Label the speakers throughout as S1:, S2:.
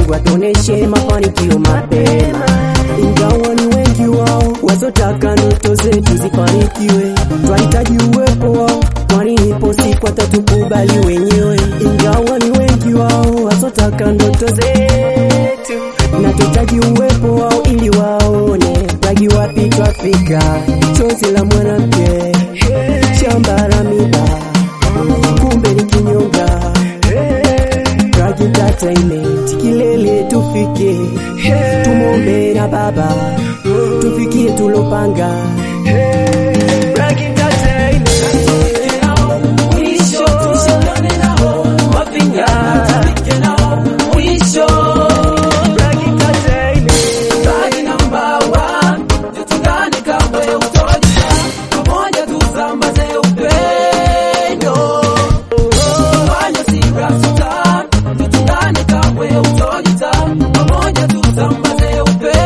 S1: Mungu atuoneshe mafanikio mapema, ingawa ni wengi wao wazotaka ndoto zetu zifanikiwe. Twahitaji uwepo wao, kwani ipo siku watatukubali wenyewe, ingawa ni wengi wao wazotaka ndoto zetu, na tuhitaji uwepo wao ili waone tagi wapi twafika. Chozi la mwanamke shamba la miba, kumbe ni kinyonga Drug Entertainment kilele tufike, tumombe na Baba tufikie tulopanga. Drug Entertainment mwisho tushikane nao mapinga tufike nao mwisho. Drug Entertainment
S2: Bagi namba one, tutungane kamwe utojita, pamoja tusambaze upendo. Fanya sira sita, tutungane kamwe utojita, pamoja tusambaze upendo.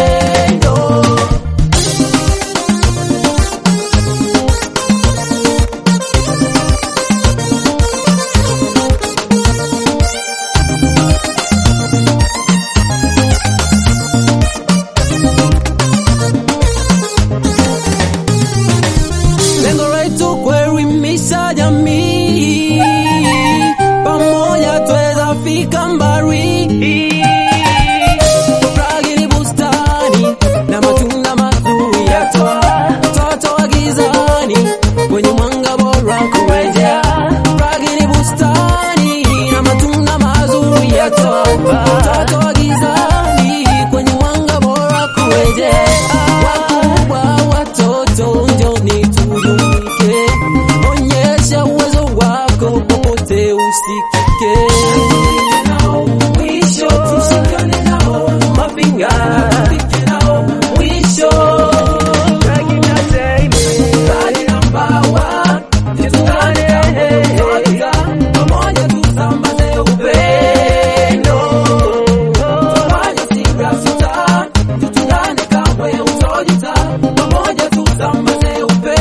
S2: Lengo letu kuelimisha jamii, pamoja tweza fika mbali. Furahi ni bustani na matunda mazuri yatoa mtoto wa gizani kwenye mwanga bora kurejea. Furahi ni bustani na matunda mazuri yatoa mtoto wa gizani kwenye mwanga bora kurejea. Wakubwa watoto njoni tujumuike, onyesha uwezo wako popote usikike. Mwisho tushikane nao mapinga, tufike nao mwisho.
S1: Drug Entertainment
S2: Bali namba one, tutungane pamoja, pamoja tusambaze upendo. Tufanye sira sita, tutungane kamwe utojita, pamoja tusambaze upendo.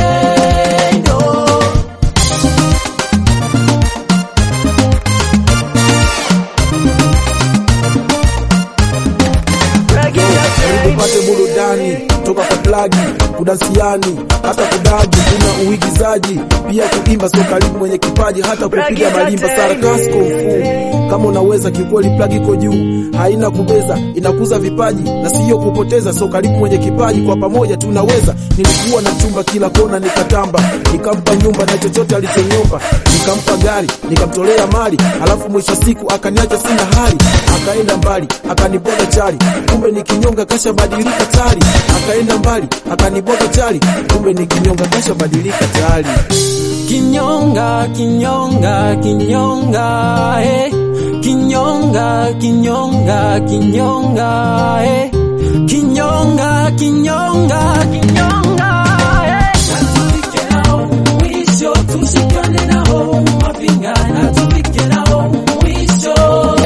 S1: Drug Entertainment
S3: upate burudani toka kwa plagi kudansiani hata kudagi kuna uigizaji pia kuimba sio karibu mwenye kipaji hata kupiga malimba sarakasi kumfu kama unaweza kikweli plagi iko juu haina kubeza inakuza vipaji na siyo kupoteza sio karibu mwenye kipaji kwa pamoja tunaweza nilikuwa na chumba kila kona nikatamba nikampa nyumba na chochote alichonyomba nikampa gari nikamtolea mali alafu mwisho siku akaniacha sina hali akaenda mbali akaniboga chali kumbe ni kinyonga kashabadilika tari akaenda mbali akaniboga chali kumbe ni kinyonga kashabadilika tari
S2: Kinyonga, kinyonga, kinyonga, eh. Kinyonga, kinyonga, kinyonga, eh. Kinyonga, kinyonga, kinyonga, eh. Na tufike nao mwisho, tushikane nao mapinga, na tufike nao mwisho.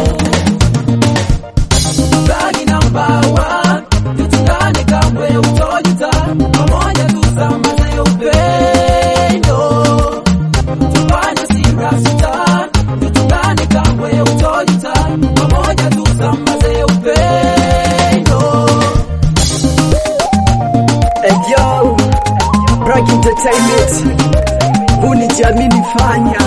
S2: Bagi namba one, tutungane kamwe utojita, pamoja tusambaze upendo. Tufanye sira sita, tutungane kamwe utojita, pamoja tusambaze upendo.
S1: Hey yo, Drug Entertainment, huu ni jamini fanya